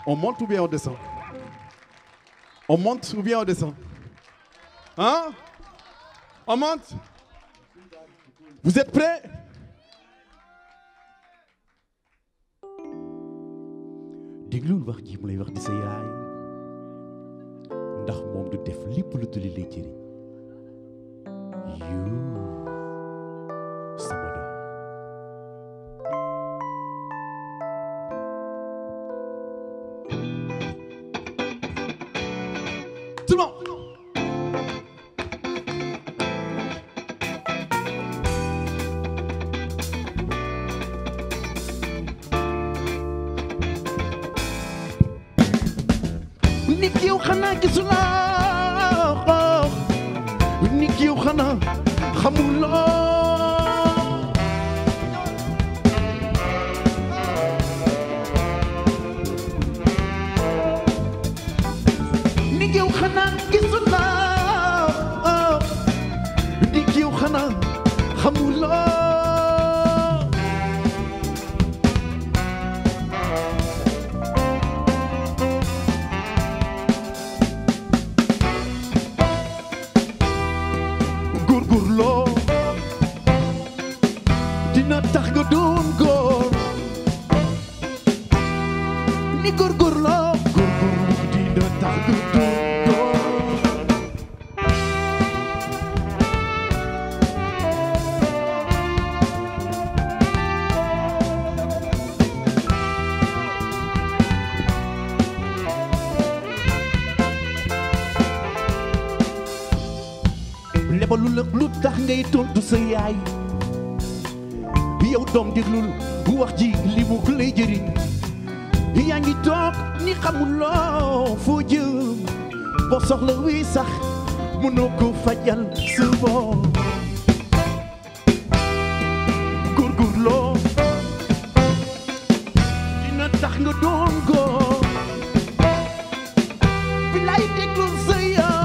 On monte ou bien on descend On monte ou bien on descend Hein On monte Vous êtes prêts déglul wax ji mu lay wax di sa yaay ndax moom du def lépp lu dul li lay jëriñ yoo sama doom tout le monde nit yow xanaa gisuloo nit yow xanaa xamuloo nit yow xanaa gisuloo nit yow xanaa xamuloo góorgóorloo dina tax nga doon góor ni góorgóorloo góorgóorlu dina tax nga doon góor lebalu la lu tax ngay tontu sa yaay yow doom déglul wax ji li mu lay jëriñ yaa ngi toog ni xamuloo foo jëm boo soxla wi sax mënoo ko fajal sa bopp góorgóorloo dina tax nga doon góor bilaay déglul sa yaay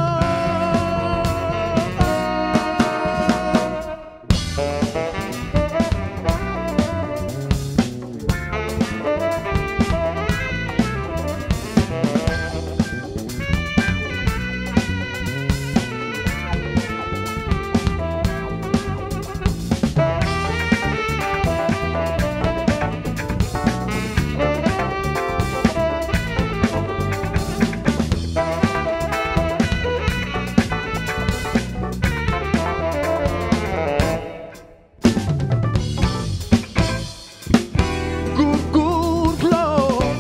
góorgóorloo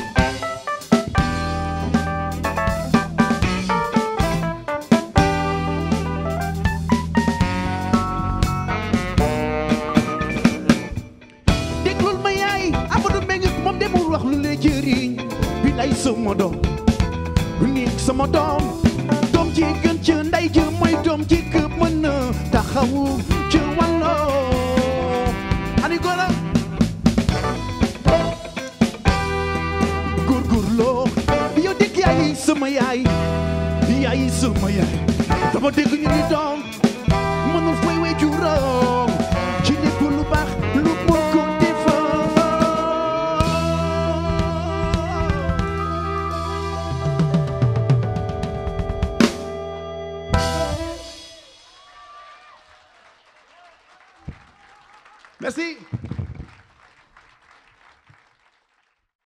déglul ma yaay Amadou Mbengue moom demul wax lu lay jëriñ bi lay sama doom ni sama doom doom ji gën ci ndey ji mooy doom ji ko mën a taxawu ci wàlloo ani góora góorgóorloo yow dégg yaay sama yaay yaay sama yaay dama dégg ñu ni doom mënul fay wey juróom ci lépp lu baax lu moo ko defal Merci.